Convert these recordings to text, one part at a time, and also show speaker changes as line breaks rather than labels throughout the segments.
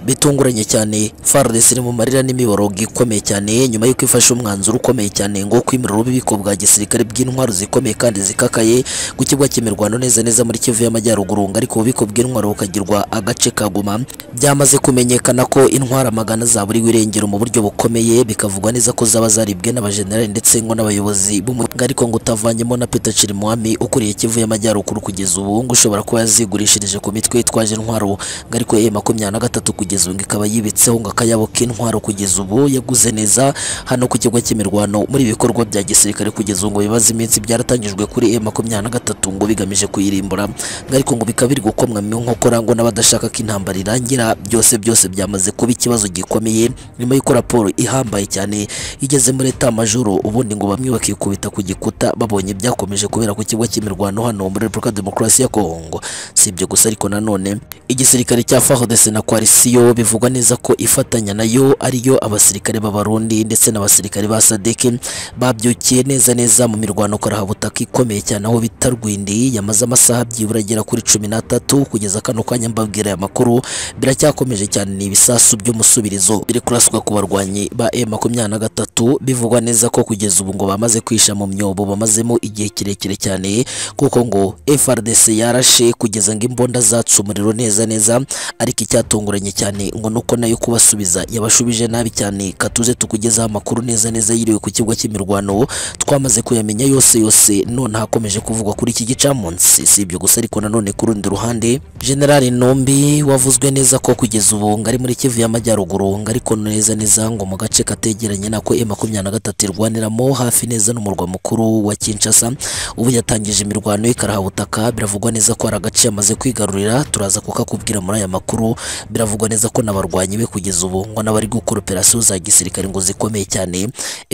bitunguranye cyane FARDC iri mu marira n'imiborogo ikomeye cyane nyuma y'uko ifashe umwanzuro ukomeye cyane ngo kwimirira ububiko bwa gisirikare bw'intwaro zikomeye kandi zikakaye ku kibuga cy'imirwano neza neza muri Kivu y'Amajyaruguru ngo ariko ububiko bw'intwaro bukagirwa agace kaguma byamaze kumenyekana ko intwara magana zaburiwe irengero mu buryo bukomeye bikavugwa neza ko zaba zaribwe n'abajenerali ndetse ngo n'abayobozi b'umuryango ariko ngo utavanyemo na Peter Chirimwami ukuriye Kivu y'Amajyaruguru kugeza ubu ngo ushobora kuba yazigurishirije ku mitwe yitwaje intwaro ngo ariko ye makumyabiri na gatatu kugeza ubu ngo ikaba yibitseho ngo akayabo k'intwaro kugeza ubu yaguze neza hano ku kigo cy'imirwano muri ibi bikorwa bya gisirikare kugeza ubu ngo bibaze iminsi byaratangijwe kuri e makumyabiri na gatatu ngo bigamije kuyirimbura ngo ariko ngo bikaba biri gukomwa mu nkokora ngo n'abadashaka ko intambara irangira byose byose byamaze kuba ikibazo gikomeye nyuma y'uko raporo ihambaye cyane igeze muri eta majoro ubundi ngo bamwe bakikubita ku gikuta babonye byakomeje kubera ku kigo cy'imirwano hano muri Repubulika Demokarasi ya Kongo si ibyo gusa ariko nanone igisirikare cya FARDC na Coalition bivugwa neza ko ifatanya nayo ariyo abasirikare b'abarundi ndetse n'abasirikare ba SADC babyukiye neza neza mu mirwano karabutaka ikomeye cyane aho bita Rwindi yamaze amasaha byibura agera kuri cumi n'atatu kugeza kano kanya mbabwira aya makuru biracyakomeje cyane ni ibisasu by'umusubirizo biri kuraswa ku barwanyi ba M makumyabiri na gatatu bivugwa neza ko kugeza ubu ngo bamaze kwisha mu myobo bamazemo igihe kirekire cyane kuko ngo FRDC yarashe kugeza ngo imbunda zatse umuriro neza neza ariko icyatunguranye cyane ngo nuko nayo kubasubiza yabashubije nabi cyane katuze tukugezaho amakuru neza neza yiriwe ku kibuga cy'imirwano twamaze kuyamenya yose yose none hakomeje kuvugwa kuri iki gicamunsi si ibyo gusa ariko nanone ku rundi ruhande General Nombi wavuzwe neza ko kugeza ubu ngo ari muri Kivu y'Amajyaruguru ngo ariko neza neza ngo mu gace kategeranye nako M23 irwaniramo hafi neza n'umurwa mukuru wa Kinshasa ubu yatangije imirwano y'ikarahabutaka biravugwa neza ko hari agace yamaze kwigarurira turaza kukakubwira muri aya makuru biravugwa neza ko n'abarwanyi be kugeza ubu ngo n'abari gukora operasiyo za gisirikare ngo zikomeye cyane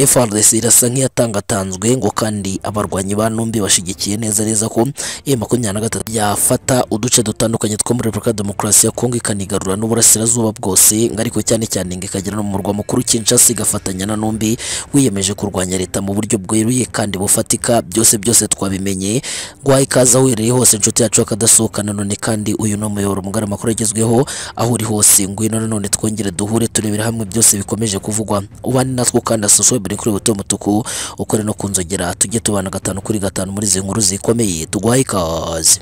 FRDC irasa nk'iyatangatanzwe ngo kandi abarwanyi ba Numbi bashigikiye neza neza ko M23 yafata uduce dutandukanye two muri Repubulika ya Demokarasi ya Kongo ikanigarura n'uburasirazuba bwose ngo ariko cyane cyane ngo ikagera no mu murwa mukuru Kinshasa igafatanya na Numbi wiyemeje kurwanya leta mu buryo bweruye kandi bufatika byose byose twabimenye guha ikaze aho uherereye hose inshuti yacu akadasohoka nanone kandi uyu ni umuyoboro mugari amakuru agezweho aho uri hose ngwino nanone twongere duhure turebera hamwe byose bikomeje kuvugwa ubane natwo kandi asosho biri kuri buto mutuku ukore no kunzogera tujye tubana gatanu kuri gatanu muri izi nkuru zikomeye tuguhaye ikaze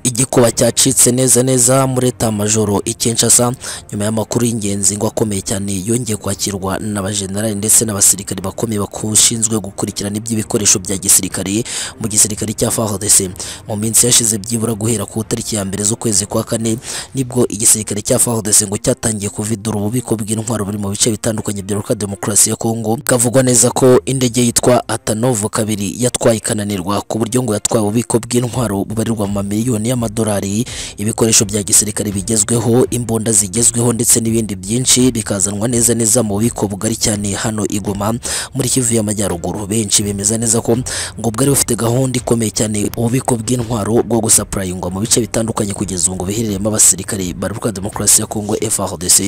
igikuba cyacitse neza neza muri eta majoro ikinshasa nyuma y'amakuru y'ingenzi ngo akomeye cyane yongeye kwakirwa n'abajenerali ndetse n'abasirikari bakomeye bashinzwe gukurikirana iby'ibikoresho bya gisirikare mu gisirikare cya FARDC mu minsi yashize byibura guhera ku itariki ya mbere z'ukwezi kwa kane nibwo igisirikare cya FARDC ngo cyatangiye kuvidura ububiko bw'intwaro buri mu bice bitandukanye bya Republika Demokarasi ya Kongo kavugwa neza ko indege yitwa Atanov kabiri yatwaye ikananirwa ku buryo ngo yatwaye ububiko bw'intwaro bubarirwa mu mamiliyoni y'amadolari ibikoresho bya gisirikare bigezweho imbunda zigezweho ndetse n'ibindi byinshi bikazanwa neza neza mu bubiko bugari cyane hano igoma muri Kivu y'Amajyaruguru benshi bemeza neza ko ngo bwari bufite gahunda ikomeye cyane ububiko bw'intwaro bwo gusapurayingwa mu bice bitandukanye kugeza ubu ngo biherereyemo abasirikare ba Repubulika ya Demokarasi ya Kongo FARDC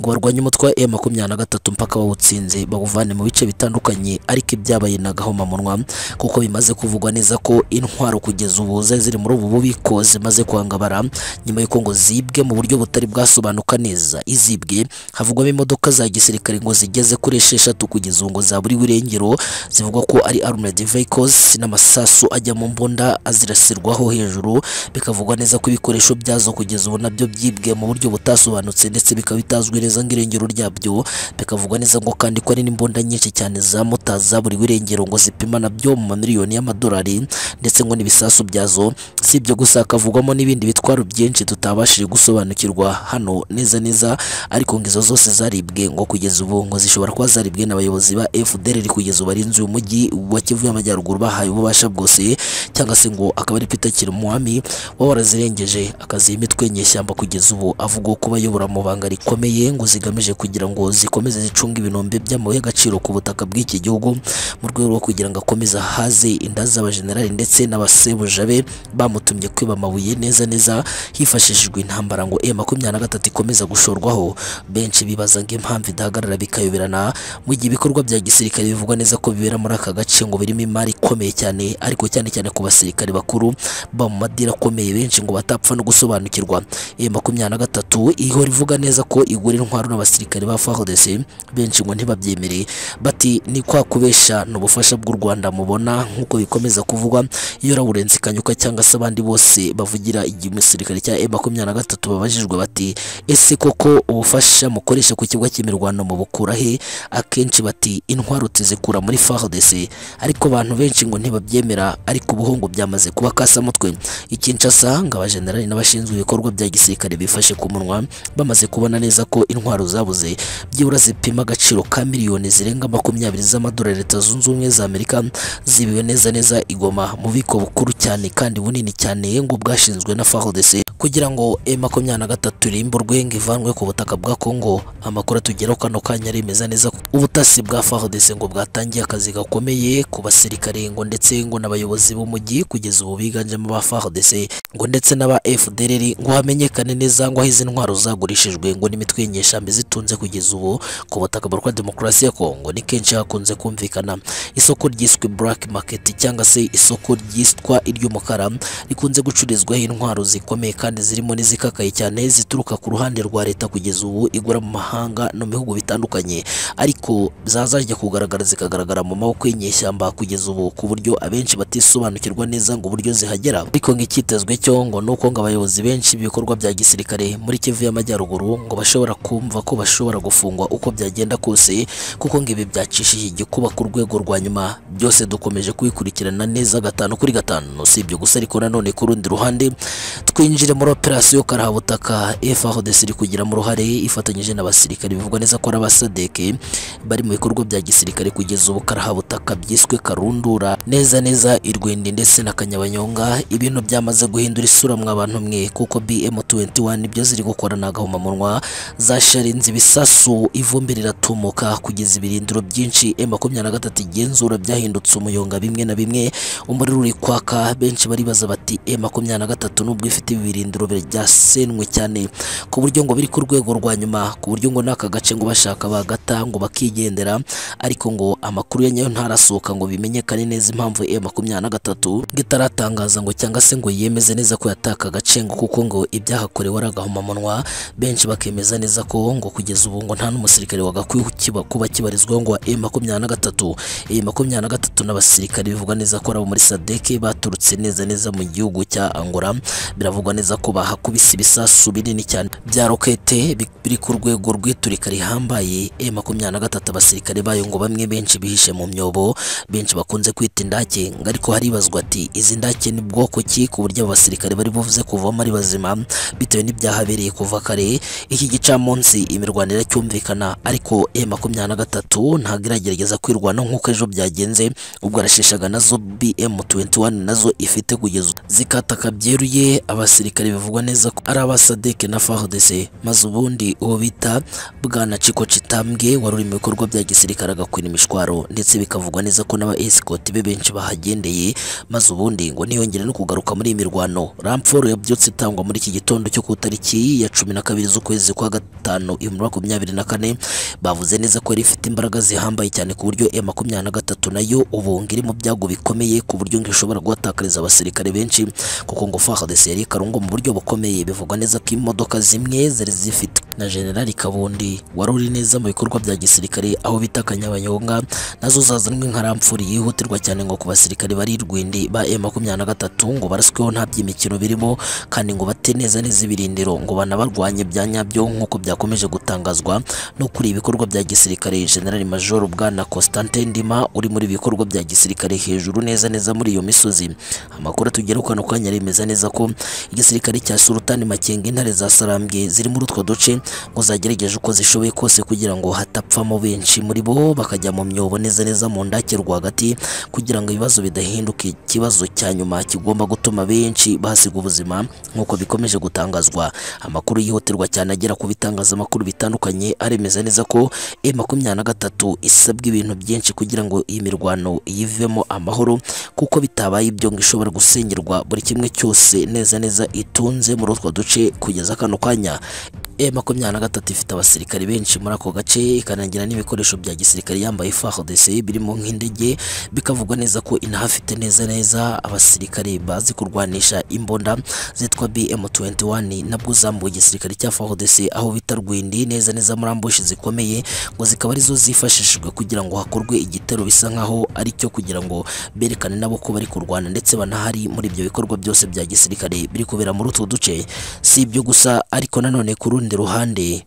ngo barwanye umutwe wa M23 mpaka bawutsinze bawuvane mu bice bitandukanye ariko ibyabaye na gahomamunwa kuko bimaze kuvugwa neza ko intwaro kugeza ubu zari ziri muri ubu bubiko zimaze kwangabara nyuma y'uko ngo zibwe mu buryo butari bwasobanuka neza izibwe havugwamo imodoka za gisirikare ngo zigeze kuri esheshatu kugeza ubu ngo zaburiwe irengero zivugwa ko ari armored vehicles n'amasasu ajya mu mbunda azirasirwaho hejuru bikavugwa neza ko ibikoresho byazo kugeza ubu nabyo byibwe mu buryo butasobanutse ndetse bikaba bitazwi neza ng'irengero ryabyo bikavugwa neza ngo kandi ko ari n'imbunda nyinshi cyane za mota zaburiwe irengero ngo zipima nabyo mu mamiliyoni y'amadolari ndetse ngo n'ibisasu byazo si ibyo gusa hakavugwamo n'ibindi bitwaro byinshi tutabashije gusobanukirwa hano neza neza ariko ngo izo zose zaribwe ngo kugeza ubu ngo zishobora kuba zaribwe n'abayobozi ba FDLR kugeza ubu barinze uyu mujyi wa Kivu y'Amajyaruguru bahaye ububasha bwose cyangwa se ngo akaba ari Peter Kirimwami waba warazirengeje akaziha imitwe nyeshyamba kugeza ubu avuga ko bayobora mu banga rikomeye ngo zigamije kugira ngo zikomeze zicunge ibinombe by'amabuye y'agaciro ku butaka bw'iki gihugu mu rwego rwo kugira ngo akomeze ahaze inda z'abajenerali ndetse n'abasebuja be bamutumye kwiba amabuye amabuye neza neza hifashishijwe intambara ngo M23 ikomeza gushorwaho benshi bibaza ngo impamvu idahagarara bikayoberana mu gihe ibikorwa bya gisirikare bivugwa neza ko bibera muri aka gace ngo birimo imari ikomeye cyane ariko cyane cyane ku basirikare bakuru ba mu madini akomeye benshi ngo batapfa no gusobanukirwa M23 ihora ivuga neza ko igura intwaro n'abasirikare ba FARDC benshi ngo ntibabyemere bati ni kwa kubesha ni ubufasha bw'u Rwanda mubona nk'uko bikomeza kuvugwa iyo Lawrence Kanyuka cyangwa se abandi bose bavugira igihe umusirikare cya M23 babajijwe bati ese koko ubufasha mukoresha ku kibuga cy'imirwano mubukura he akenshi bati intwaro tuzikura muri FARDC ariko abantu benshi ngo ntibabyemera ariko ubuhungu byamaze kuba kasamutwe i Kinshasa ngo abajenerali n'abashinzwe ibikorwa bya gisirikare bifashe ku munwa bamaze kubona neza ko intwaro zabuze byibura zipima agaciro ka miliyoni zirenga makumyabiri z'amadolari leta zunze ubumwe za Amerika zibiwe neza neza igoma mu biko bukuru cyane kandi bunini cyane ngo bwashinzwe na FARDC kugira ngo M23 irimburwe ngo ivanwe ku butaka bwa Congo amakuru atugeraho kano kanya aremeza neza ko ubutasi bwa FARDC ngo bwatangiye akazi gakomeye ku basirikare ngo ndetse ngo n'abayobozi b'umujyi kugeza ubu biganjemo ba FARDC ngo ndetse n'aba FDLR ngo hamenyekane neza ngo aho izi ntwaro zagurishijwe ngo n'imitwe y'inyeshambi zitunze kugeza ubu ku butaka bwa demokarasi ya Congo ni kenshi hakunze kumvikana isoko ryiswe black market cyangwa se isoko ryitwa iry'umukara rikunze gucururizwaho intwaro zikomeye kandi zirimo n'izikakaye cyane zituruka ku ruhande rwa leta kugeza ubu igura mu mahanga no mu bihugu bitandukanye ariko zazajya kugaragara zikagaragara mu maboko y'inyeshyamba kugeza ubu ku buryo abenshi batisobanukirwa neza ngo uburyo zihagera ariko ngo icyitezwe cyo ngo nuko ngo abayobozi benshi b'ibikorwa bya gisirikare muri Kivu y'Amajyaruguru ngo bashobora kumva ko bashobora gufungwa uko byagenda kose kuko ngo ibi byacishije igikuba ku rwego rwa nyuma byose dukomeje kubikurikirana neza gatanu kuri gatanu si ibyo gusa ariko nanone ku rundi ruhande twinjire muri operasiyo karahabutaka FARDC iri kugiramo uruhare ifatanyije n'abasirikare bivugwa neza ko ari abasadeke bari mu bikorwa bya gisirikare kugeza ubu karahabutaka byiswe karundura neza neza irwindi ndetse na kanyabanyonga ibintu byamaze guhindura isura mwa bantu mwe kuko BM21 ibyo ziri gukora ni agahomamunwa zasharinze ibisasu ivumbi riratumuka kugeza ibirindiro byinshi M23 igenzura byahindutse umuyonga bimwe na bimwe umuriro uri kwaka benshi baribaza bati M23 nubwo ifite ibi birindiro byasenwe cyane ku buryo ngo biri ku rwego rwa nyuma ku buryo ngo n'aka gace ngo bashaka bagata ngo bakigendera ariko ngo amakuru ya nyayo ntarasohoka ngo bimenyekane neza impamvu M23 ngo itaratangaza ngo cyangwa se ngo yemeze neza ko yataka agace ngo kuko ngo ibyahakorewe ari agahomamunwa benshi bakemeza neza ko ngo kugeza ubu ngo nta n'umusirikare wagakwiye kukiba- kuba kibarizwaho ngo wa M23 M23 n'abasirikare bivugwa neza ko ari abo muri Sadeke baturutse neza neza mu gihugu cya Angola biravugwa neza ko bahakubise ibisasu binini cyane bya rokete bi- biri ku rwego rw'iturika rihambaye M23 abasirikare bayo ngo bamwe benshi bihishe mu myobo benshi bakunze kwita indake ngo ariko haribazwa ati izi ndake ni bwoko ki ku buryo aba basirikare bari buvuze kuvamo ari bazima bitewe n'ibyahabereye kuva kare iki gicamunsi imirwano iracyumvikana ariko M23 ntabwo iragerageza kwirwana nk'uko ejo byagenze ubwo arasheshaga nazo BM21 nazo ifite kugeza ubu. zikataka byeruye abasirikare bivugwa neza ko ari abasadeke na FARDC maze ubundi uwo bita bwana Chiko Chitambwe wari uri mu bikorwa bya gisirikare agakwina imishwaro ndetse bikavugwa neza ko n'aba escort be benshi bahagendeye maze ubundi ngo ntiyongere no kugaruka muri iyi mirwano Ramforo yabyutse itangwa muri iki gitondo cyo ku itariki ya cumi na kabiri z'ukwezi kwa gatanu ibihumbi makumyabiri na kane bavuze neza ko yari ifite imbaraga zihambaye cyane ku buryo M23 nayo ubu ngo iri mu byago bikomeye ku buryo ngo ishobora guhatakariza abasirikare benshi kuko ngo FARDC yari ikarungo mu buryo bukomeye bivugwa neza ko imodoka zimwe zari zifite na General Kabundi wari uri neza mu bikorwa bya gisirikare aho bita Kanyabanyonga nazo zazanwe nka ramfuri yihutirwa cyane ngo ku basirikare bari irwindi ba M23 ngo barasweho nta by'imikino birimo kandi ngo bate neza neza ibirindiro ngo banabarwanye bya nyabyo nk'uko byakomeje gutangazwa no kuri ibikorwa bya gisirikare General Major Bwana Constantin Ndima uri muri ibikorwa bya gisirikare hejuru neza neza muri iyo misozi amakuru atugeraho kano kanya aremeza neza ko igisirikare cya Sultan Makenga intare za Sarambwe ziri muri utwo duce ngo zagerageje uko zishoboye kose kugira ngo hatapfamo benshi muri bo bakajya mu myobo neza neza mu ndake rwagati kugira ngo ibibazo bidahinduke ikibazo cya nyuma kigomba gutuma benshi bahasiga ubuzima nk'uko bikomeje gutangazwa amakuru yihutirwa cyane agera ku bitangazamakuru bitandukanye aremeza neza ko e makumyabiri na gatatu isabwa ibintu byinshi kugira ngo iyi mirwano yivemo amahoro kuko bitabaye ibyo ngo ishobora gusenyerwa buri kimwe cyose neza neza itunze muri utwo duce kugeza kano kanya E makumyabiri na gatatu ifite abasirikare benshi muri ako gace ikanagira n'ibikoresho bya gisirikare yambaye FARDC birimo nk'indege bikavugwa neza ko inahafite neza neza abasirikare bazi kurwanisha imbunda zitwa BM21 nabwo zambuye igisirikare cya FARDC aho bita Rwindi neza neza muri ambushi zikomeye ngo zikaba arizo zifashishijwe kugira ngo hakorwe igitero bisa nkaho ari cyo kugira ngo berekane nabo ko bari kurwana ndetse banahari muri ibyo bikorwa byose bya gisirikare biri kubera muri utwo duce si ibyo gusa ariko nanone ku rundi ruhande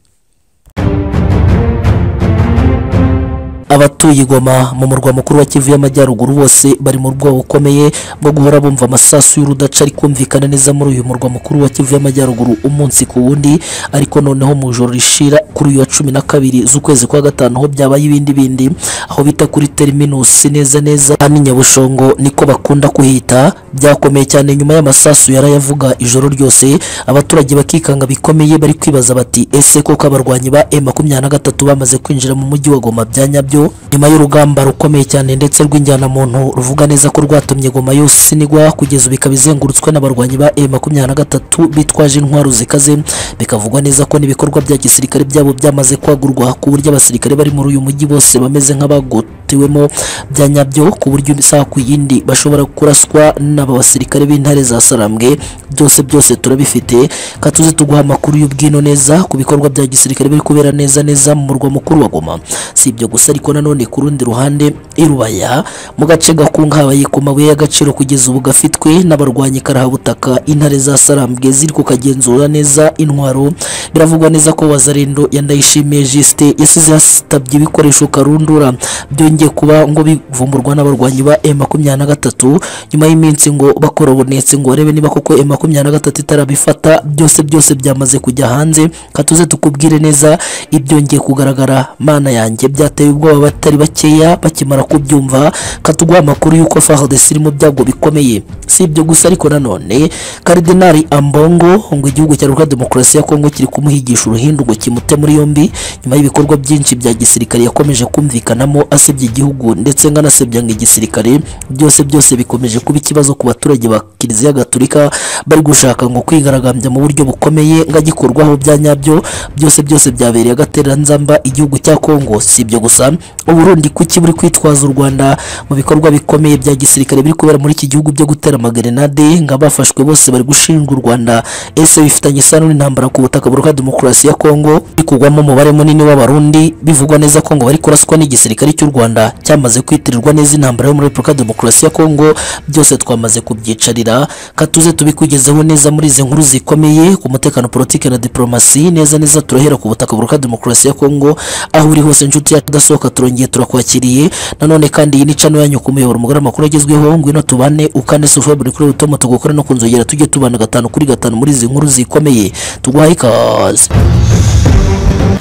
abatuye Goma mu murwa mukuru wa Kivu y'Amajyaruguru bose bari mu rwobo bukomeye bwo guhora bumva amasasu y'urudaca ari kumvikana neza muri uyu murwa mukuru wa Kivu y'Amajyaruguru umunsi ku wundi ariko noneho mu ijoro rishira kuri uyu wa cumi na kabiri z'ukwezi kwa gatanu ho byabaye ibindi bindi aho bita kuri terminusi neza neza hano i Nyabushongo niko bakunda kuhita byakomeye cyane nyuma y'amasasu yarayavuga ijoro ryose abaturage bakikanga bikomeye bari kwibaza bati ese koko abarwanyi ba M23 bamaze kwinjira mu mujyi wa Goma bya nyabyo nyuma y'urugamba rukomeye cyane ndetse rw'injyanamuntu ruvuga neza ko rwatumye goma yose inigwa kugeza ubu ikaba izengurutswe n'abarwanyi ba M23 bitwaje intwaro zikaze bikavugwa neza ko n'ibikorwa bya gisirikare byabo byamaze kwagurwa ku buryo abasirikare bari muri uyu mujyi bose bameze nk'abagotewemo bya nyabyo ku buryo isaha ku yindi bashobora kuraswa n'aba basirikare b'intare za Sarambwe byose byose turabifite katuze tuguha amakuru y'ubwino neza ku bikorwa bya gisirikare biri kubera neza neza mu murwa mukuru wa Goma si ibyo gusa ariko ariko nanone ku rundi ruhande irubaya mu gace gakungahaye ku mabuye y'agaciro kugeza ubu gafitwe n'abarwanyi karahabutaka intare za sarambwe ziri kukagenzura neza intwaro biravugwa neza ko wazarendo yandayishimiye jisite yasize yasitabye ibikoresho karundura byongeye kuba ngo bivumburwa n'abarwanyi ba M23 nyuma y'iminsi ngo bakorobonetse ngo barebe niba koko M23 itarabifata byose byose byamaze kujya hanze katuze tukubwire neza ibyongeye kugaragara mana yanjye byateye ubwoba baba batari bakeya bakimara kubyumva katuguha amakuru y'uko FARDC iri mu byago bikomeye si ibyo gusa ariko nanone Cardinal Ambongo ngo igihugu cya Republika Demokarasi ya Kongo kiri kumuhigisha uruhindu ngo kimute muri yombi nyuma y'ibikorwa byinshi bya gisirikare yakomeje kumvikanamo asebye igihugu ndetse nganasebya ngo igisirikare byose byose bikomeje kuba ikibazo ku baturage ba Kiliziya Gatolika bari gushaka ngo kwigaragambya mu buryo bukomeye ngagikorwaho bya nyabyo byose byose byabereye agatereranzamba igihugu cya Kongo si ibyo gusa uburundi kuki buri kwitwaza u rwanda mu bikorwa bikomeye bya gisirikare biri kubera muri iki gihugu byo gutera amagerenade ngo abafashwe bose bari gushinja u rwanda ese bifitanye isano n'intambara ku butaka buruha demokarasi ya kongo ikugwamo umubare munini w'abarundi bivugwa neza ko ngo bari kuraswa n'igisirikare cy'u rwanda cyamaze kwitirirwa neza intambara yo muri repubulika demokarasi ya kongo byose twamaze kubyicarira katuze tubikugezeho neza muri izi nkuru zikomeye ku mutekano politiki na diplomasi neza neza turahera ku butaka buruha demokarasi ya kongo aho uri hose inshuti yacu idasohoka turongeye turakwakiriye nanone kandi iyi ni cano yanyu ku muyoboro mugari amakuru agezweho ngwino tubane ukane sufabri kuri utoma tugukora no kunzogera tujye tubana gatanu kuri gatanu muri izi nkuru zikomeye tuguhaye ikaze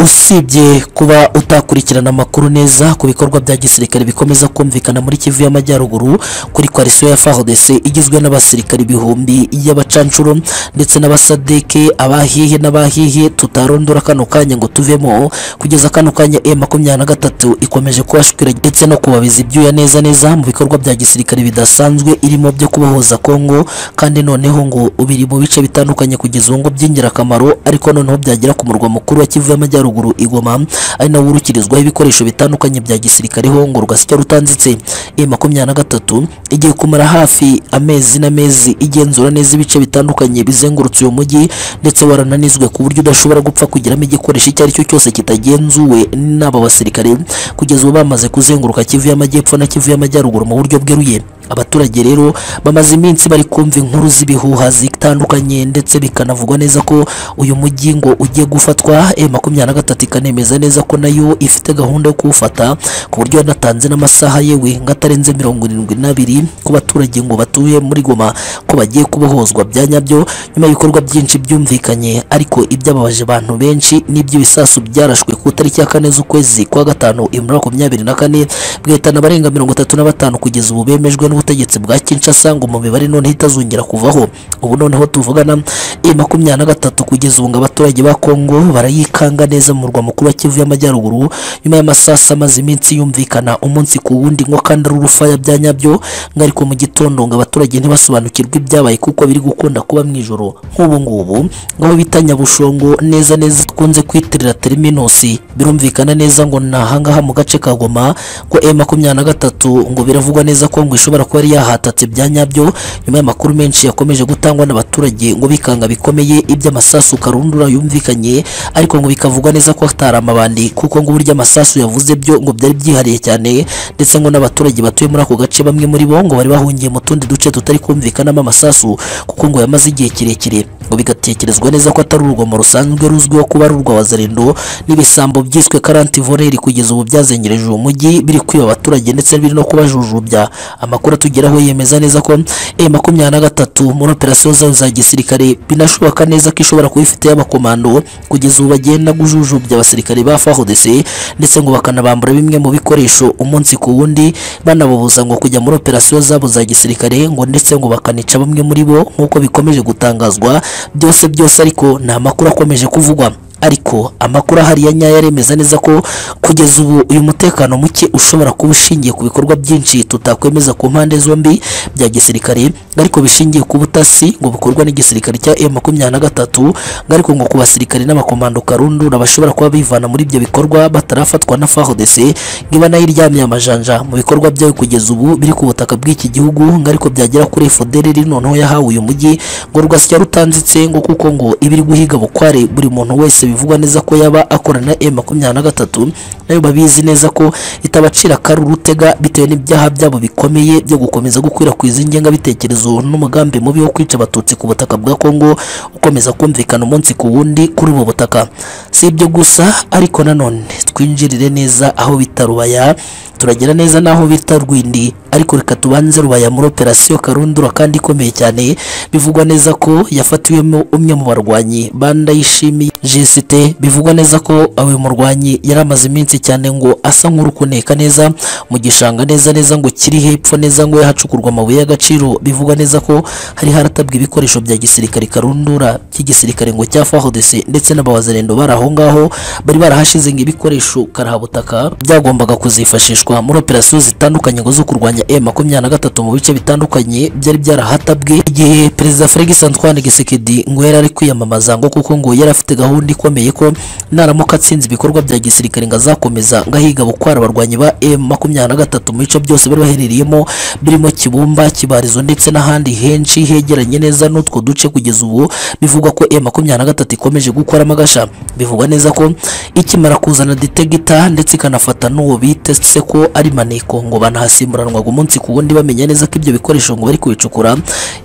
usibye kuba utakurikirana amakuru neza ku bikorwa bya gisirikare bikomeza kumvikana muri Kivu y'Amajyaruguru kuri coalition ya FARDC igizwe n'abasirikare ibihumbi y'abacanshuro ndetse n'abasadeke abahihe n'abahihe tutarondora kano kanya ngo tuvemo kugeza kano kanya M23 ikomeje kubashwira ndetse no kubabiza ibyuya neza neza mu bikorwa bya gisirikare bidasanzwe irimo byo kubohoza Kongo kandi noneho ngo ubiri mu bice bitandukanye kugeza ubu ngo by'ingirakamaro ariko noneho byagera ku murwa mukuru wa Kivu y'Amajyaruguru y'amajyaruguru igoma ari nawo urukirizwaho ibikoresho bitandukanye bya gisirikare ho ngo rwasya rutanditse e makumyabiri na gatatu igiye kumara hafi amezi n'amezi igenzura neza ibice bitandukanye bizengurutse uyu mujyi ndetse warananizwe ku buryo udashobora gupfa kugiramo igikoresho icyo ari cyo cyose kitagenzuwe n'aba basirikare kugeza ubu bamaze kuzenguruka Kivu y'amajyepfo na Kivu y'amajyaruguru mu buryo bweruye abaturage rero bamaze iminsi bari kumva inkuru z'ibihuha zitandukanye ndetse bikanavugwa neza ko uyu mujyi ngo ugiye gufatwa e makumyabiri na gatatu ikanemeza neza ko nayo ifite gahunda yo kuwufata ku buryo yanatanze n'amasaha yewe ngo atarenze mirongo irindwi n'abiri ku baturage ngo batuye muri Goma ko bagiye kubohozwa bya nyabyo nyuma y'ibikorwa byinshi byumvikanye ariko ibyababaje abantu benshi n'iby'ibisasu byarashwe ku itariki ya kane z'ukwezi kwa gatanu ibihumbi makumyabiri na kane bigahitana abarenga mirongo itatu na batanu kugeza ubu bemejwe n'u n'ubutegetsi bwa Kinshasa ngo mu mibare noneho itazongera kuvaho ubu noneho tuvugana e makumyabiri na gatatu kugeza ubu ngo abaturage ba Kongo barayikanga neza mu murwa mukuru wa Kivu y'Amajyaruguru nyuma y'amasasa amaze iminsi yumvikana umunsi ku wundi ngo kandi ari urufaya bya nyabyo ngo ariko mu gitondo ngo abaturage ntibasobanukirwe ibyabaye kuko biri gukunda kuba mu ijoro nk'ubu ngubu ngo abo bita Nyabushongo neza neza tkunze kwitirira Terminusi birumvikana neza ngo ni ahangaha mu gace ka Goma ngo e makumyabiri na gatatu ngo biravugwa neza ko ngo ishobora kuba yari yahatatse bya nyabyo nyuma y'amakuru menshi yakomeje gutangwa n'abaturage ngo bikanga bikomeye iby'amasasu karundura yumvikanye ariko ngo bikavugwa neza ko atari amabandi kuko ngo burya amasasu yavuze byo ngo byari byihariye cyane ndetse ngo n'abaturage batuye muri ako gace bamwe muri bo ngo bari bahungiye mu tundi duce tutari kumvikanamo amasasu kuko ngo yamaze igihe kirekire ngo bigatekerezwa neza ko atari urugomo rusanzwe ruzwiho kuba ari urwa wazarindo n'ibisambo byiswe karanti voreri kugeza ubu byazengereje uwo mujyi biri kwiba abaturage ndetse biri no kubajujubya amakuru atugeraho yemeza neza ko e makumyabiri na gatatu muri operasiyo zayo za gisirikare binashoboka neza ko ishobora kuba ifite y'abakomando kugeza ubu bagenda gujujubya abasirikare ba FARDC ndetse ngo bakanabambura bimwe mu bikoresho umunsi ku wundi banababuza ngo kujya muri operasiyo zabo za gisirikare ngo ndetse ngo bakanica bamwe muri bo nk'uko bikomeje gutangazwa byose byose ariko ni amakuru akomeje kuvugwa ariko amakuru ahari ya nyayo aremeza neza ko kugeza ubu uyu mutekano muke ushobora kuba ushingiye ku bikorwa byinshi tutakwemeza ku mpande zombi bya gisirikare ariko bishingiye ku butasi ngo bukorwa n'igisirikare cya M23 ariko ngo ku basirikare n'abakomando karundura bashobora kuba bivana muri ibyo bikorwa batarafatwa na FARDC ngo iba nayo iryamye amajanja mu bikorwa byayo kugeza ubu biri ku butaka bw'iki gihugu ngo ariko byagera kuri FDLR noneho yahawe uyu mujyi ngo rugasya rutanzitse ngo kuko ngo ibiri guhiga bukware buri muntu wese bivugwa neza ko yaba akorana M23 nayo babizi neza ko itabacira kari urutega bitewe n'ibyaha byabo bikomeye byo gukomeza gukwirakwiza ingengabitekerezo n'umugambi mubi wo kwica abatutsi ku butaka bwa Kongo ukomeza kumvikana umunsi ku wundi kuri ubu butaka si ibyo gusa ariko nanone twinjirire neza aho bita Rubaya turagera neza naho bita Rwindi ariko reka tubanze Rubaya muri operasiyo Karundura kandi ikomeye cyane bivugwa neza ko yafatiwemo umwe mu barwanyi banda yishimiye Jesite bivugwa neza ko awe murwanyi yari amaze iminsi cyane ngo asa nk'urukuneka neza mu gishanga neza neza ngo kiri hepfo neza ngo yahacukurwa amabuye y'agaciro bivugwa neza ko hari haratabwa ibikoresho bya gisirikare Karundura by'igisirikare ngo cya FARDC ndetse n'abawazarendo bari aho ngaho bari barahashize ngo ibikoresho karahabutaka byagombaga kuzifashishwa gukoreshwa muri operasiyo zitandukanye ngo zo kurwanya M23 mu bice bitandukanye byari byarahatabwe igihe perezida Felix Antoine Tshisekedi ngo yari ari kwiyamamaza ngo kuko ngo yari afite gahunda ikomeye ko naramuka atsinze ibikorwa bya gisirikare ngo azakomeza ngo ahiga bukwara abarwanyi ba M23 mu bice byose bari baherereyemo birimo Kibumba Kibarizo ndetse n'ahandi henshi hegeranye neza n'utwo duce kugeza ubu bivugwa ko M23 ikomeje gukora amagasha bivugwa neza ko ikimara kuzana detegita ndetse ikanafata n'uwo bita seko ari maneko ngo banahasimuranwaga umunsi ku wundi bamenya neza ko ibyo bikoresho ngo bari kubicukura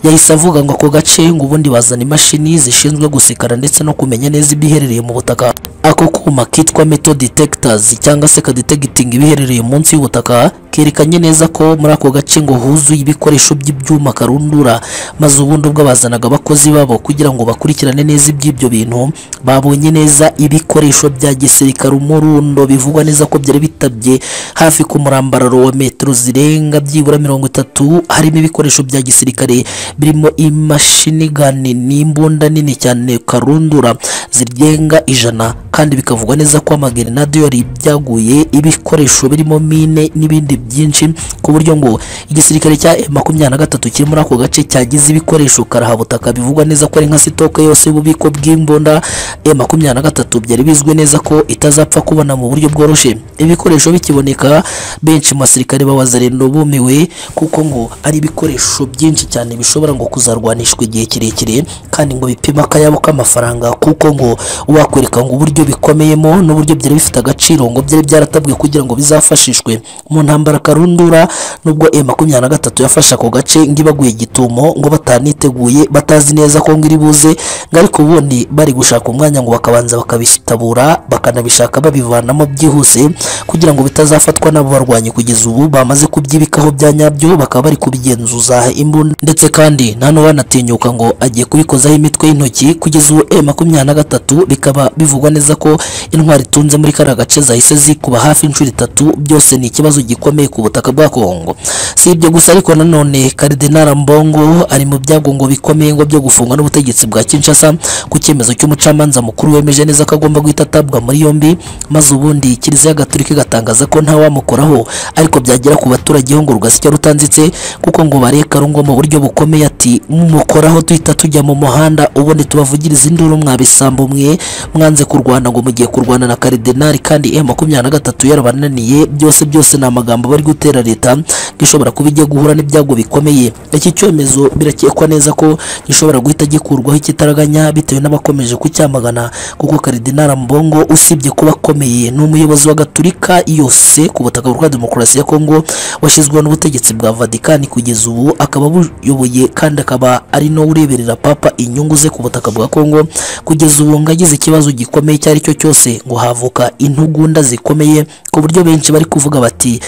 yahise avuga ngo ako gace ngo ubundi bazana imashini zishinzwe gusikara ndetse no kumenya neza ibiherereye mu butaka ako kuma kitwa metal detectors cyangwa se kadetegitinga ibiherereye munsi y'ubutaka kerekanye neza ko muri ako gace ngo huzuye ibikoresho by'ibyuma karundura maze ubundi ubwo bazanaga abakozi babo kugira ngo bakurikirane neza iby'ibyo bintu babonye neza ibikoresho bya gisirikare umurundo bivugwa neza ko byari bitabye hafi ku murambararo wa metero zirenga byibura mirongo itatu harimo ibikoresho bya gisirikare birimo imashini gani n'imbunda nini cyane karundura zirenga ijana kandi bikavugwa neza ko amagerenade yari byaguye ibikoresho birimo mine n'ibindi byinshi ku buryo ngo igisirikare cya M23 kiri muri ako gace cyagize ibikoresho karahabutaka bivugwa neza ko ari nka sitoke yose y'ububiko bw'imbunda M23 byari bizwi neza ko itazapfa kubona mu buryo bworoshye ibikoresho bikiboneka benshi mu basirikare b'abazarendo bumiwe kuko ngo ari ibikoresho byinshi cyane bishobora ngo kuzarwanishwa igihe kirekire kandi ngo bipima akayabo k'amafaranga kuko ngo wakwereka ngo uburyo bikomeyemo n'uburyo byari bifite agaciro ngo byari byaratabwe kugira ngo bizafashishwe mu ntambara karundura nubwo M23 yafashe ako gace ngo ibaguye gitumo ngo bataniteguye batazi neza ko ngo iri buze ngo ariko ubundi bari gushaka umwanya ngo bakabanza bakabitabura bakanabishaka babivanamo byihuse kugira ngo bitazafatwa n'abo barwanyi kugeza ubu bamaze kubyibikaho bya nyabyo bakaba bari kubigenzuza imbunda ndetse kandi nta n'uwanatinyuka ngo agiye kubikozaho imitwe y'intoki kugeza ubu M23 bikaba bivugwa neza ko intwari itunze muri kariya gace zahise zikuba hafi inshuro itatu byose ni ikibazo gikomeye bukomeye ku butaka bwa Kongo si ibyo gusa ariko nanone Cardinal Mbongo ari mu byagongo bikomeye ngo byo gufungwa n'ubutegetsi bwa Kinshasa ku cyemezo cy'umucamanza mukuru wemeje neza ko agomba guhita atabwa muri yombi maze ubundi Kiliziya Gatolika igatangaza ko nta wamukoraho ariko byagera ku baturage ho ngo rugasya rutanzitse kuko ngo bareka rungo mu buryo bukomeye ati mumukoraho tuhita tujya mu muhanda ubundi tubavugiriza induru mwabisambo mwe mwanze kurwana ngo mugiye kurwana na Cardinal kandi M23 yarabananiye byose byose ni amagambo bari gutera leta ngo ishobora kuba ijya guhura n'ibyago bikomeye iki cyemezo birakekwa neza ko gishobora guhita gikurwaho ikitaraganya bitewe n'abakomeje kucyamagana kuko Cardinal Mbongo usibye kuba akomeye ni umuyobozi wa Gatulika yose ku butaka bwa demokarasi ya Kongo washyizweho n'ubutegetsi bwa Vatican kugeza ubu akaba abuyoboye kandi akaba ari no ureberera papa inyungu ze ku butaka bwa Kongo kugeza ubu ngo agize ikibazo gikomeye icyo ari cyo cyose ngo havuka intugunda zikomeye ku buryo benshi bari kuvuga bati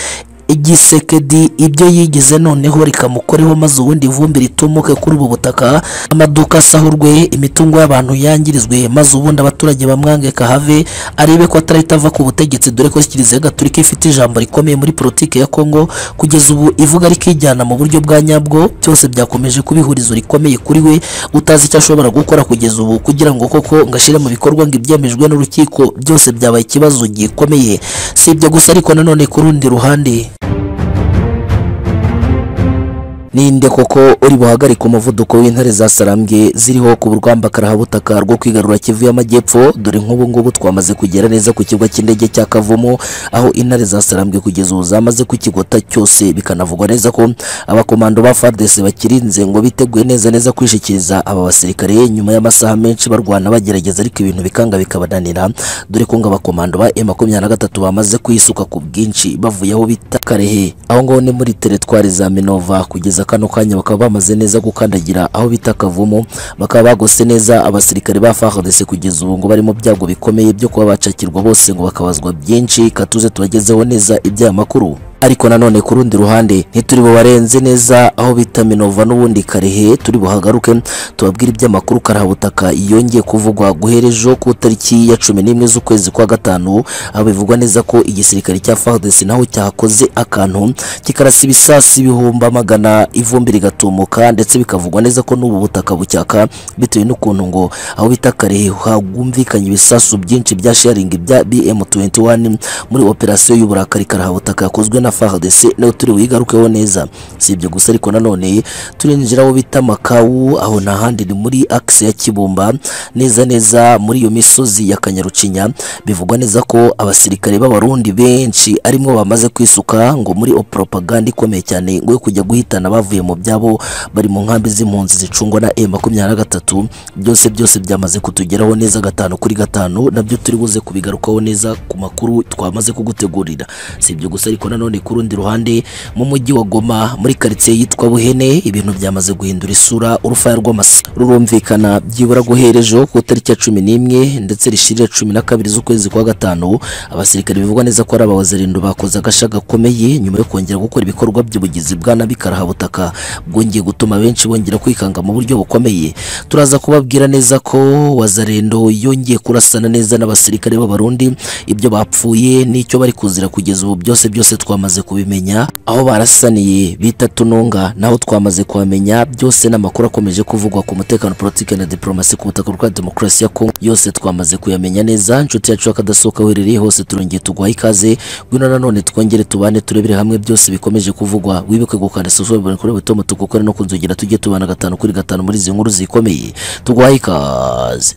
igisekedi ibyo yigize noneho rikamukoreho maze ubundi ivumbi ritumuke kuri ubu butaka amaduka asahurwe imitungo y'abantu yangirizwe maze ubundi abaturage bamwange kahave arebe ko atarahita ava ku butegetsi dore ko kiliziya gatolika ifite ijambo rikomeye muri politiki ya kongo kugeza ubu ivuga rikijyana mu buryo bwa nyabwo byose byakomeje kuba ihurizo rikomeye kuri we utazi icyo ashobora gukora kugeza ubu kugira ngo koko ngo ashyire mu bikorwa ngo ibyemejwe n'urukiko byose byabaye ikibazo gikomeye si ibyo gusa ariko nanone ku rundi ruhande ninde koko uri buhagarike umuvuduko w'intare za sarambwe ziriho ku burwamba karahabutaka rwo kwigarura kivu y'amajyepfo dore nk'ubu ngubu twamaze kugera neza ku kibuga cy'indege cya kavumu aho intare za sarambwe kugeza ubu zamaze kukigota cyose bikanavugwa neza ko abakomando ba fardese bakirinze ngo biteguye neza neza kwishikiriza aba basirikare nyuma y'amasaha menshi barwana bagerageza ariko ibintu bikanga bikabananira dore ko ngo abakomando ba M23 bamaze kwisuka ku bwinshi bavuye aho bita Karehe aho ngaho ni muri teritwari za Minova kugeza kano kanya bakaba bamaze neza gukandagira aho bita Kavumu bakaba bagose neza abasirikare ba FARDC kugeza ubu ngo bari mu byago bikomeye byo kuba bacakirwa bose ngo bakabazwa byinshi katuze tubagezeho neza ibya makuru ariko nanone ku rundi ruhande ntituri bubarenze neza aho bita Minova n'ubundi Karehe turi buhagaruke tubabwire iby'amakuru Karahabutaka yongeye kuvugwa guherejo ku tariki ya cumi n'imwe z'ukwezi kwa gatanu aho bivugwa neza ko igisirikare cya FARDC naho cyakoze akantu kikarasa ibisasi ibihumbi magana ivumbi rigatumuka ndetse bikavugwa neza ko n'ubu butaka bucyaka bitewe n'ukuntu ngo aho bita Karehe hagumvikanye ibisasu byinshi bya sharing bya BM21 muri operasiyo y'uburakari Karahabutaka yakozwe na FARDC nayo turi buyigarukeho neza si ibyo gusa ariko nanone turinjira aho bita Makawu aho nta handi ni muri axe ya Kibumba neza neza muri iyo misozi ya Kanyarucinya bivugwa neza ko abasirikare b'abarundi benshi arimo bamaze kwisuka ngo muri propaganda ikomeye cyane ngo yo kujya guhitana bavuye mu byabo bari mu nkambi z'impunzi zicungwa na M23 byose byose byamaze kutugeraho neza gatanu kuri gatanu nabyo turi buze kubigarukaho neza ku makuru twamaze kugutegurira si ibyo gusa ariko nanone ku rundi ruhande mu mujyi wa Goma muri quartier yitwa Buhene ibintu byamaze guhindura isura urufaya rw'amasi rurumvikana byibura guherejo ku tariki ya 11 ndetse rishirira 12 z'ukwezi kwa gatanu abasirikare bivugwa neza ko ari abawazirindo bakoze agasha gakomeye nyuma yo kongera gukora ibikorwa by'ubugizi bwa nabi karahabutaka bwongeye gutuma benshi bongera kwikanga mu buryo bukomeye turaza kubabwira neza ko wazarendo yongeye kurasana neza n'abasirikare b'abarundi ibyo bapfuye n'icyo bari kuzira kugeza ubu byose byose twamaze kubimenya aho barasaniye bita tununga naho twamaze kuhamenya byose n'amakuru akomeje kuvugwa ku mutekano politike na diplomasi ku butaka bwa demokarasi ya Kongo yose twamaze kuyamenya neza inshuti yacu akadasohoka uherereye hose turongeye tuguha ikaze ngwino nanone twongere tubane turebere hamwe byose bikomeje kuvugwa wibuke gukanda subscribe buri kuri butomo tukukore no kunzugira tujye tubana gatanu kuri gatanu muri izi nkuru zikomeye tugwaye ikaze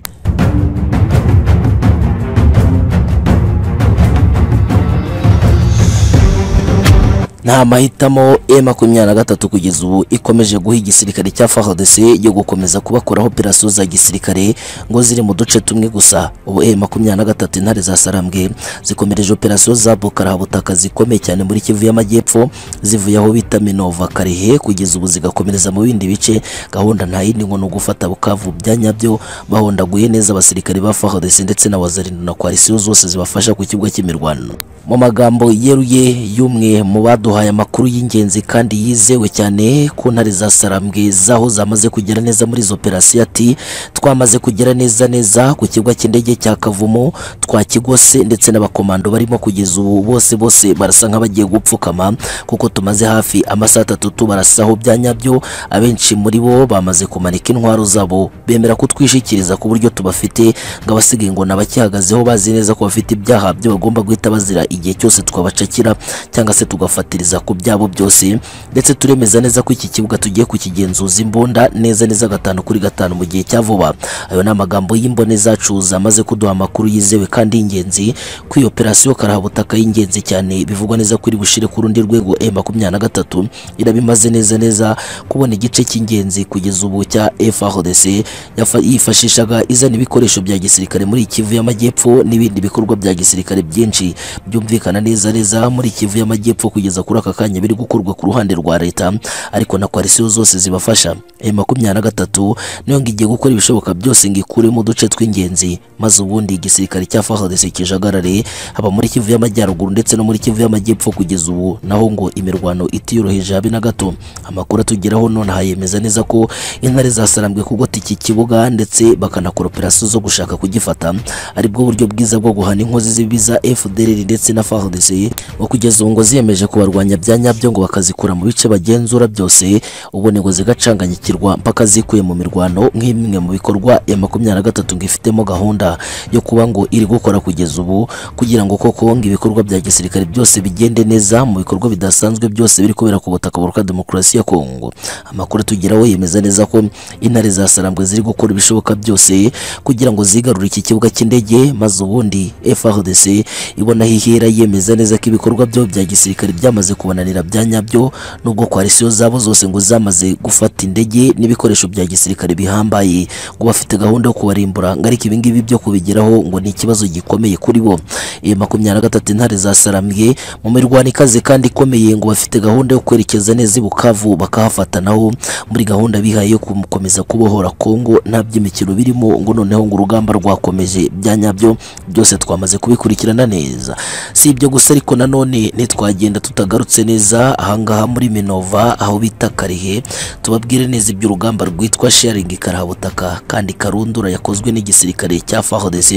nta mahitamo M23 kugeza ubu ikomeje guha igisirikare cya FARDC yo gukomeza kubakora operasiyo za gisirikare ngo ziri mu duce tumwe gusa ubu M23 intare za Sarambwe zikomereje operasiyo za Bukarahabutaka zikomeye cyane muri Kivu y'amajyepfo zivuye aho bita Minova Karehe kugeza ubu zigakomereza mu bindi bice gahunda nta yindi ngo no gufata Bukavu byanyabyo bahondaguye neza abasirikare ba FARDC ndetse na wazarindo na koalisiyo zose zibafasha ku kibuga cy'imirwano mu magambo yeruye y'umwe mu baduhaye amakuru y'ingenzi kandi yizewe cyane ku ntare za Sarambwe zaho zamaze kugera neza muri izo operasiyo ati twamaze kugera neza neza ku kibuga cy'indege cya Kavumo twa Kigose ndetse n'abakomando barimo kugeza ubu bose bose barasa nk'abagiye gupfukama kuko tumaze hafi amasaha atatu tubarasaho bya nyabyo abenshi muri bo bamaze kumanika intwaro zabo bemera kutwishikiriza ku buryo tubafite ngo abasigaye ngo nabakihagazeho bazi neza ko bafite ibyaha byo bagomba guhita bazira igihe cyose twabacakira cyangwa se tugafatiriza ku byabo byose ndetse turemeza neza ko iki kibuga tugiye kukigenzuza imbunda neza neza gatanu kuri gatanu mu gihe cya vuba ayo ni amagambo y'imbone zacu zamaze kuduha amakuru yizewe kandi y'ingenzi ko iyo operasiyo karahabutaka y'ingenzi cyane bivugwa neza ko iri bushire ku rundi rwego e makumyabiri na gatatu irabimaze neza neza kubona igice cy'ingenzi kugeza ubu cya FARDC yafa- yifashishaga izana ibikoresho bya gisirikare muri Kivu y'Amajyepfo n'ibindi bikorwa bya gisirikare byinshi byumvikana neza neza muri Kivu y'Amajyepfo kugeza kuri aka kanya biri gukorwa ku ruhande rwa leta ariko na koalisiyo zose zibafasha e makumyabiri na gatatu niyo ngo igiye gukora ibishoboka byose ngo ikuremo uduce tw'ingenzi maze ubundi igisirikare cya FARDC kijagarare haba muri Kivu y'Amajyaruguru ndetse no muri Kivu y'Amajyepfo kugeza ubu naho ngo imirwano itiyoroheje habe na gato amakuru atugeraho nonaha yemeza neza ko intare zasarambwe kugota iki kibuga ndetse bakanakora operasiyo zo gushaka kugifata aribwo buryo bwiza bwo guhana inkozi z'ibibi za FDLR ndetse na FARDC ngo kugeza ubu ngo ziyemeje kubarwanya bya nyabyo ngo bakazikura mu bice bagenzura byose ubundi ngo zigacanganyikirwa mpaka zikuye mu mirwano nk'imwe mu bikorwa ya makumyabiri na gatatu ngo ifitemo gahunda yo kuba ngo iri gukora kugeza ubu kugira ngo koko ngo ibikorwa bya gisirikare byose bigende neza mu bikorwa bidasanzwe byose biri kubera ku butaka buruka demokarasi ya Kongo amakuru tugeraho yemeza neza ko intare za Sarambwe ziri gukora ibishoboka byose kugira ngo zigarure iki kibuga cy'indege maze ubundi FARDC ibona aho ihera yemeza neza ko ibikorwa byo bya gisirikare byamaze kubananira bya nyabyo nubwo koalisiyo zabo zose ngo zamaze gufata indege n'ibikoresho bya gisirikare bihambaye ngo bafite gahunda yo kubarimbura ngo ariko ibingibi byo kubigeraho ngo ni ikibazo gikomeye kuri bo e, makumyabiri na gatatu intare za Sarambwe mu mirwano ikaze kandi ikomeye ngo bafite gahunda yo kwerekeza neza i Bukavu bakahafatanaho muri gahunda bihaye yo gukomeza kubohora Kongo nta by'imikino birimo ngo noneho ngo urugamba rwakomeje bya nyabyo byose twamaze kubikurikirana neza si ibyo gusa ariko nanone ntitwagenda tutagarutse neza ahangaha muri Minova aho bita Karihe tubabwire neza iby'urugamba rwitwa sharing karabutaka kandi karundura yakozwe n'igisirikare cya FARDC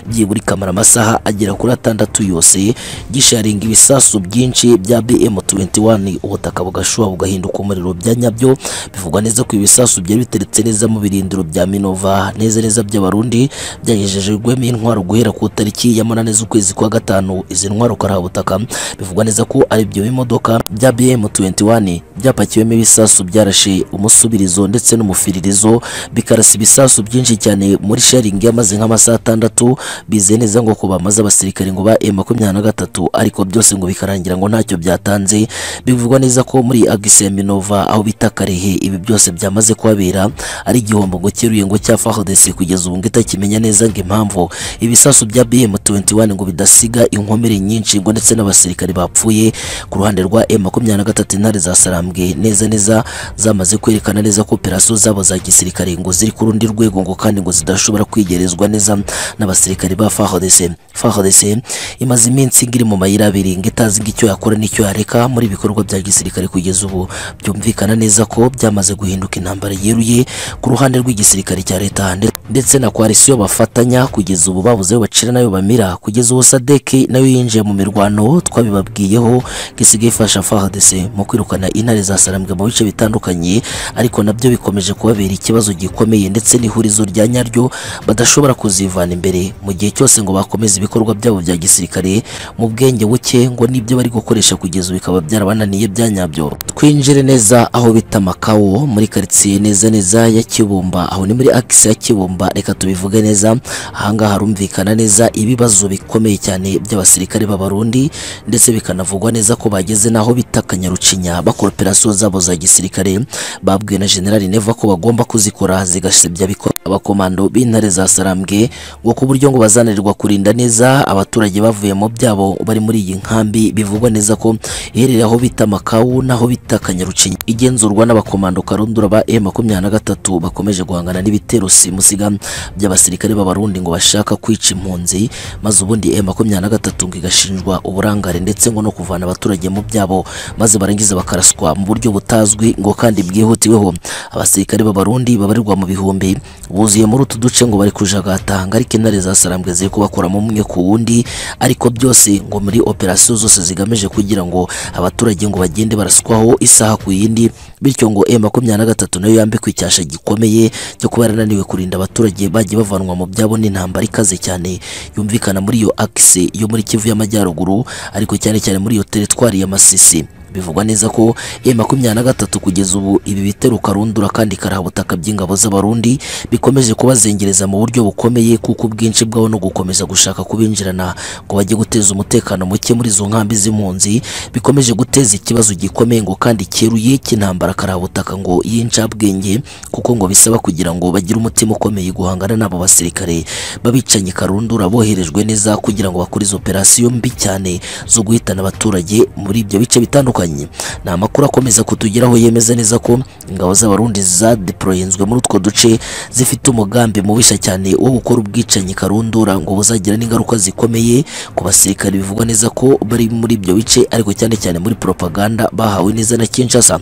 byibura ikamara amasaha agera kuri atandatu yose gisharinga ibisasu byinshi bya BM21 ubutaka bugashuha bugahinduka umuriro bya nyabyo bivugwa neza ko ibisasu byari biteretse neza mu birindiro bya Minova neza neza by'abarundi byagejejwemo intwaro guhera ku tariki ya munane z'ukwezi kwa gatanu izi ntwaro karabutaka bivugwa neza ko ari ibyo bimodoka bya BM21 byapakiwemo ibisasu byarashe umusubirizo ndetse n'umufiririzo bikarasa ibisasu byinshi cyane muri sharing yamaze nk'amasaha atandatu bizeye neza ngo ko bamaze abasirikare ngo ba M23 ariko byose ngo bikarangira ngo ntacyo byatanze bivugwa neza ko muri Agise Minova aho bita Karehe ibi byose byamaze kuhabera ari igihombo ngo cyeruye ngo cya FARDC kugeza ubu ngo itakimenya neza ngo impamvu ibisasu bya BM21 ngo bidasiga inkomere nyinshi ngo ndetse n'abasirikare bapfuye ku ruhande rwa M23 intare za Sarambwe neza neza zamaze kwerekana neza ko operasiyo zabo za gisirikare ngo ziri ku rundi rwego ngo kandi ngo zidashobora kwigerezwa neza n'abasirikare ba FARDC FARDC imaze iminsi ngo iri mu mayira abiri ngo itazi ngo icyo yakora n'icyo yareka muri ibikorwa bya gisirikare kugeza ubu byumvikana neza ko byamaze guhinduka intambara yeruye ku ruhande rw'igisirikare cya leta nde- ndetse na koalisiyo bafatanya kugeza ubu babuze aho bacira nayo bamira kugeza ubu sadeke nayo yinjiye mu mirwano twabibabwiyeho ngo isigaye ifasha FARDC mu kwirukana intare za Sarambwe mu bice bitandukanye ariko nabyo bikomeje kubabera ikibazo gikomeye ndetse n'ihurizo rya nyaryo badashobora kuzivana imbere mu gihe cyose ngo bakomeze ibikorwa byabo bya gisirikare mu bwenge buke ngo nibyo bari gukoresha kugeza ubu bikaba byarabananiye bya nyabyo twinjire neza aho bita Makawo muri karitsiye neza neza ya Kibumba aho ni muri akisi ya Kibumba reka tubivuge neza ahangaha harumvikana neza ibibazo bikomeye cyane by'abasirikare b'abarundi ndetse bikanavugwa neza ko bageze n'aho bita Kanyarucinya bakora operasiyo zabo za gisirikare babwiwe na General Neva ko bagomba kuzikora zigasebya bikora abakomando b'intare za Sarambwe ngo ku buryo ngo bazananirwa kurinda neza abaturage bavuye mu byabo bari muri iyi nkambi bivugwa neza ko iherereye aho bita Makawu naho bita Kanyarucinya igenzurwa n'abakomando karundura ba M23 bakomeje guhangana n'ibitero simusiga by'abasirikare b'abarundi ngo bashaka kwica impunzi maze ubundi M23 ngo igashinjwa uburangare ndetse ngo no kuvana abaturage mu byabo zabo maze barangiza bakaraswa mu buryo butazwi ngo kandi bwihutiweho abasirikare b'abarundi babarirwa mu bihumbi buzuye muri utu duce ngo bari kujagata ariko intare za sarambwe ziri kubakuramo umwe ku wundi ariko byose ngo muri operasiyo zose zigamije kugira ngo abaturage ngo bagende baraswaho isaha ku yindi bityo ngo M makumyabiri na gatatu nayo yambikwa icyasha gikomeye cyo kuba yarananiwe kurinda abaturage bagiye bavanwa mu byabo n'intambara ikaze cyane yumvikana muri iyo akise yo muri Kivu y'Amajyaruguru ariko cyane cyane muri iyo teritwari ya Masisi bivugwa neza ko M makumyabiri na gatatu kugeza ubu ibi bitero karundura kandi karahabutaka by'ingabo z'abarundi bikomeje kubazengereza mu buryo bukomeye kuko ubwinshi bwabo no gukomeza gushaka kubinjirana ngo bajye guteza umutekano muke muri izo nkambi z'impunzi bikomeje guteza ikibazo gikomeye ngo kandi cyeruye cy'intambara karabutaka ngo y'incabwenge kuko ngo bisaba kugira ngo bagire umutima ukomeye guhangana n'abo basirikare babicanyi karundura boherejwe neza kugira ngo bakore izo operasiyo mbi cyane zo guhitana abaturage muri ibyo bice bitandukanye ni amakuru akomeza kutugeraho yemeza neza ko ingabo z'abarundi zadeployenzwe muri utwo duce zifite umugambi mubisha cyane wo gukora ubwicanyi karundura ngo buzagira n'ingaruka zikomeye ku basirikare bivugwa neza ko bari muri ibyo bice ariko cyane cyane muri propaganda bahawe neza na Kinshasa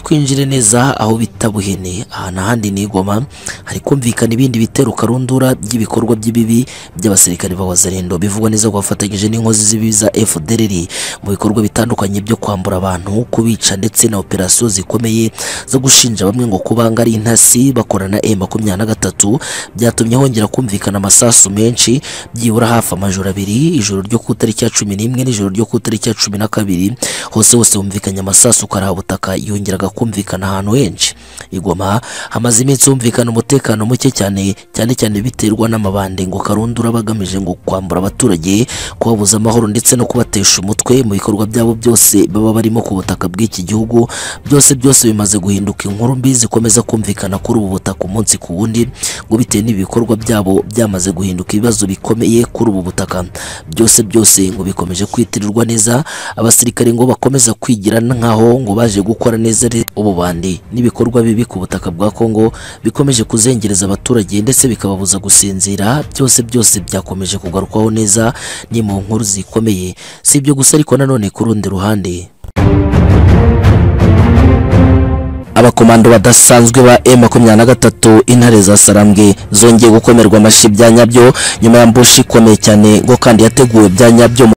twinjire neza aho bita Buhene ahantu ahandi ni Goma hari kumvikana ibindi bitero karundura by'ibikorwa by'ibibi by'abasirikare b'abazarendo bivugwa neza ko bafatanyije n'inkozi z'ibibi za FDLR mu bikorwa bitandukanye byo kwambura abantu kubica ndetse na operasiyo zikomeye zo gushinja bamwe ngo kuba ngo ari intasi bakorana M makumyabiri na gatatu byatumye hongera kumvikana amasasu menshi byibura hafi amajoro abiri ijoro ryo ku itariki ya cumi n'imwe n'ijoro ryo ku itariki ya cumi na kabiri hose hose humvikanye amasasu karabutaka yongeraga kumvikana ahantu henshi igoma hamaze iminsi humvikana umutekano muke cyane cyane cyane biterwa n'amabande ngo karundura bagamije ngo kwambura abaturage kubabuza amahoro ndetse no kubatesha umutwe mu bikorwa byabo byose baba barimo ku butaka bw'iki gihugu byose byose bimaze guhinduka inkuru mbi zikomeza kumvikana kuri ubu butaka umunsi ku wundi ngo bitewe n'ibikorwa byabo byamaze guhinduka ibibazo bikomeye kuri ubu butaka byose byose ngo bikomeje kwitirirwa neza abasirikare ngo bakomeza kwigira nkaho ngo baje gukora neza re- ububandi n'ibikorwa bibi ku butaka bwa Kongo bikomeje kuzengereza abaturage ndetse bikababuza gusinzira byose byose byakomeje kugarukwaho neza ni mu nkuru zikomeye si ibyo gusa ariko nanone ku rundi ruhande abakomando badasanzwe ba M23 intare za Sarambwe zongeye gukomerwa amashyi bya nyabyo nyuma ya mbushi ikomeye cyane ngo kandi yateguwe bya nyabyo